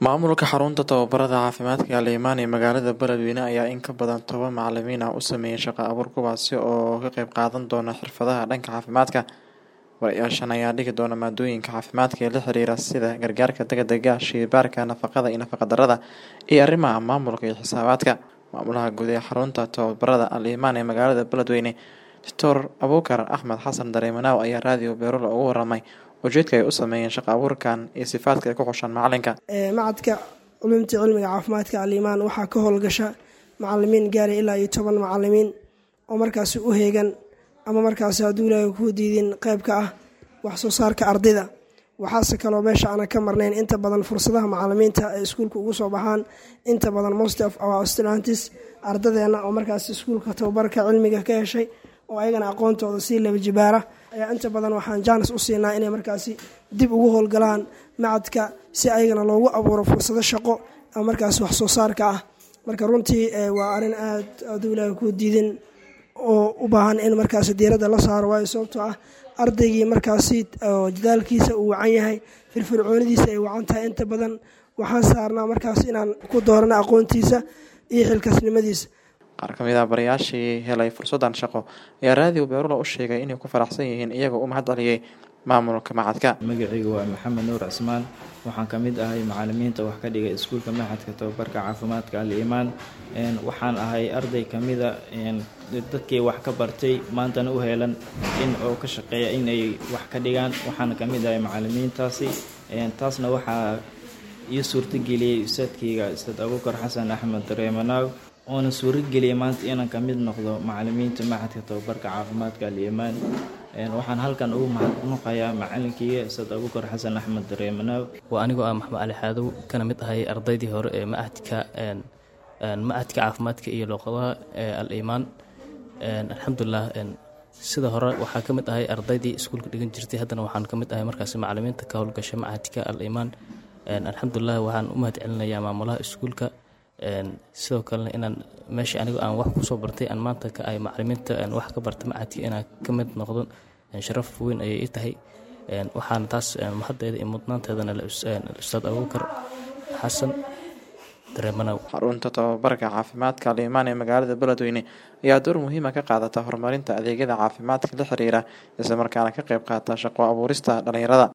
Maamulka xarunta tababarada caafimaadka Liimaan ee magaalada Beledweyne ayaa in ka badan toban macalimiin ah u sameeyay shaqo abuur kuwaasi oo ka qayb qaadan doona xirfadaha dhanka caafimaadka. Barayaashan ayaa dhigi doona maadooyinka caafimaadka ee la xiriira sida gargaarka degdega ah, shaybaarka, nafaqada iyo nafaqa-darrada, iyo arrimaha maamulka iyo xisaabaadka. Maamulaha guud ee xarunta tababarada Liimaan ee magaalada Beledweyne, Dr. Abuukar Axmed Xasan Dareemanow ayaa raadiyo Beerula uga warramay ujeedka ay u sameeyeen shaqo abuurkan iyo sifaadka ay ku xushaan macalinka. macadka culumta cilmiga caafimaadka alimaan waxaa ka howlgasha macalimiin gaaraya ilaa iyo toban macalimiin oo markaasi u heegan ama markaasi hadduu ilaahay kuu diidin qayb ka ah wax soo saarka ardayda waxaase kaloo meesha aana ka marnayn inta badan fursadaha macalimiinta ay iskuulka ugu soo baxaan inta badan most of our students ardadeena oo markaasi iskuulka tababarka cilmiga ka heshay oo ayagana aqoontooda sii laba jibaara ayaa inta badan waxaan jaanis u siinaa inay markaasi dib ugu howlgalaan macadka si ayagana loogu abuuro fursado shaqo ama markaasi wax soo saarka ah marka runtii waa arrin aad aduu ilaahay kuu diidin oo u baahan in markaasi diiradda la saaro waayo sababtoo ah ardaygii markaasi jadaalkiisa uu wacan yahay firfircoonidiisa ay wacan tahay inta badan waxaan saarnaa markaas inaan ku doorano aqoontiisa iyo xilkaasnimadiisa qaar ka mid ah barayaashii helay fursaddan shaqo ayaa raadiyo beerula u sheegay inay ku faraxsan yihiin iyagoo u mahad celiyey maamulka macadka magacaygu waa maxamed nuur cismaan waxaan ka mid ahay macalimiinta wax ka dhigay iskuulka maxadka tababarka caafimaadka al-iimaan waxaan ahay arday ka mida dadkii wax ka bartay maantana u heelan in oo ka shaqeeya inay wax ka dhigaan waxaana ka mid ahay macalimiintaasi taasna waxaa ii suurtageliyey ustaadkayga ustaad abuukar xasan axmed dareemanaaw oona suurageliyay maanta inaan ka mid noqdo macalimiinta maxadka tababarka caafimaadka al-iimaan waxaan halkan ugu mahadnuqayaa macalinkeyga ustaad abuukar xasan axmed dareemanaaw waa anigoo ah maxmed cali xaadow kana mid ahay ardaydii hore ee macadka macadka caafimaadka iyo luuqadaha ee al-iimaan alxamdulilah sida hore waxaa ka mid ahay ardaydii iskuulka dhigan jirtay haddana waxaan ka mid ahay markaasi macalimiinta ka howlgasha macadka al-iimaan alxamdulilah waxaan u mahad celinayaa maamulaha iskuulka sidoo kalena inaan meesha anigo aan wax kusoo bartay aan maanta ka ay macalimiinta wax ka barta macadka inaan ka mid noqdo sharaf weyn ayay ii tahay waxaana taas mahaddeeda iyo mudnaanteedana ustaad abuukar xasan dareemanow xarunta tababarka caafimaadka liimaan ee magaalada beledweyne ayaa door muhiima ka qaadata horumarinta adeegyada caafimaadka la xiriira isla markaana ka qayb qaata shaqo abuurista dhalinyarada